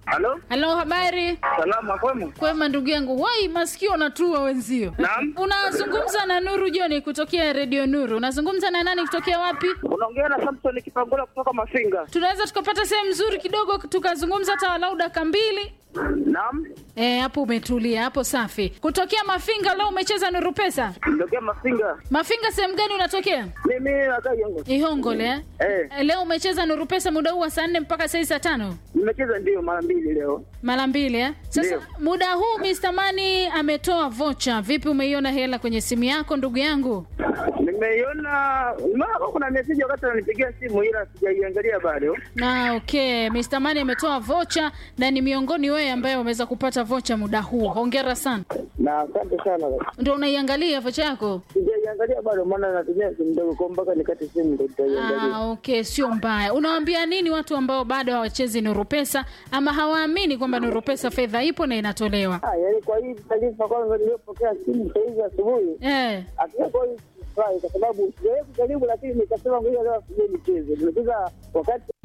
Halo, Halo, habari? salama kwema? Kwema ndugu yangu. Wai, masikio natua wenzio. Naam. Unazungumza na Nuru Joni kutokea Radio Nuru. Unazungumza na nani kutokea wapi? Unaongea na Samson Kipangola kutoka Mafinga. Tunaweza tukapata sehemu nzuri kidogo tukazungumza hata walau dakika mbili. Naam, Eh, hapo umetulia, hapo safi. Kutokea Mafinga leo umecheza Nuru Pesa? ndokia Mafinga. Mafinga sehemu gani unatokea? Mimi nakaa Yongo. Ihongole eh? Eh, Eh, Leo umecheza Nuru Pesa muda huu wa saa nne mpaka saa saa tano nimecheza ndio mara mbili leo. mara mbili eh? Sasa Ndio. muda huu Mr. Mani ametoa vocha. Vipi, umeiona hela kwenye simu yako ndugu yangu? Nimeiona mara kuna message wakati ananipigia simu ila sijaiangalia bado. Na okay, Mr. Mani ametoa vocha na ni miongoni wewe ambaye umeweza kupata vocha muda huu. Hongera sana. Na asante sana. Ndio unaiangalia vocha yako? Sijaiangalia bado maana natumia simu ndogo kwa mpaka nikate simu ndio nitaiangalia. Ah, okay, sio mbaya. Unawaambia nini watu ambao bado hawachezi Nuru Pesa ama hawaamini kwamba Nuru Pesa fedha ipo na inatolewa? Ah, yaani kwa hii taarifa kwanza niliyopokea simu saa hizi asubuhi. Eh. Hakika kwa hii sifurahi kwa sababu sijawahi kujaribu lakini nikasema ngoja leo asije nicheze. Nimecheza wakati